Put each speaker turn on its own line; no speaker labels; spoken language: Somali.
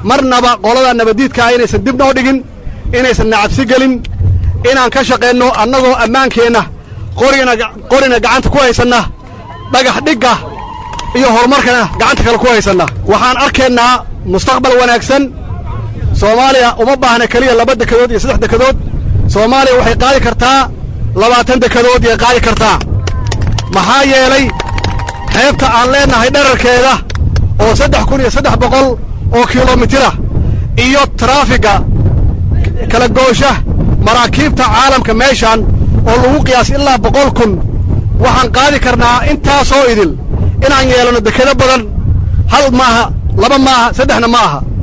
marnaba qolada nabaddiidkaa inaysan dib noo dhigin inaysan nacabsi gelin inaan ka shaqaynno annagoo ammaankeenna qorigana qorina gacanta ku haysanna dhagax dhigga iyo horumarkana gacanta kale ku haysanna waxaan arkaynaa mustaqbal wanaagsan soomaaliya uma baahna keliya laba dekadood iyo saddex dekadood soomaaliya waxay qaadi kartaa labaatan dekadood yay qaadi kartaa maxaa yeelay xeebta aan leennahay dherarkeeda oo saddex kun iyo saddex boqol oo kilomitira iyo taraafiga kala goosha maraakiibta caalamka meeshaan oo lagu qiyaas ilaa boqol kun waxaan qaadi karnaa intaasoo idil inaan yeelanno dekado badan hal maaha laba maaha saddexna ma aha